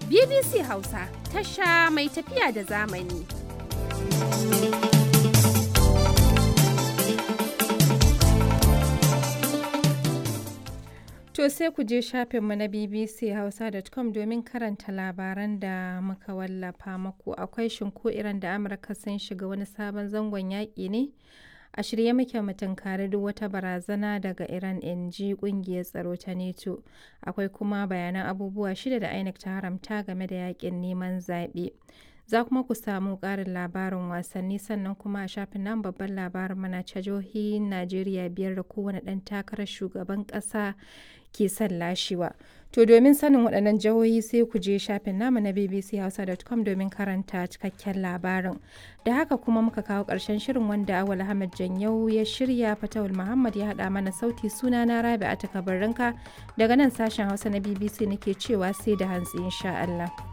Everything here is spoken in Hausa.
BBC Hausa tasha mai tafiya da zamani. To sai ku je shafinmu na bbchausa.com domin karanta labaran da muka wallafa maku akwai shinko iran da Amurka sun shiga wani sabon zangon yaƙi ne. A shirye muke mu tunkari duk wata barazana daga Iran in ji kungiyar tsaro ta NATO. Akwai kuma bayanan abubuwa shida da INEC ta haramta game da yakin neman zaɓe. Za kuma ku samu ƙarin labarin wasanni sannan kuma a shafin nan babban labarin mana ta jihohin Najeriya biyar da kowane ɗan takarar shugaban ƙasa ke son lashewa. To domin sanin waɗannan jihohi sai ku je shafin namu na bbchausa.com domin karanta cikakken labarin. Da haka kuma muka kawo ƙarshen shirin wanda Awal Ahmad Janyau ya shirya Fatawul Muhammad ya haɗa mana sauti suna na Rabi a takabarinka daga nan sashen Hausa na BBC nake cewa sai da hantsi insha Allah.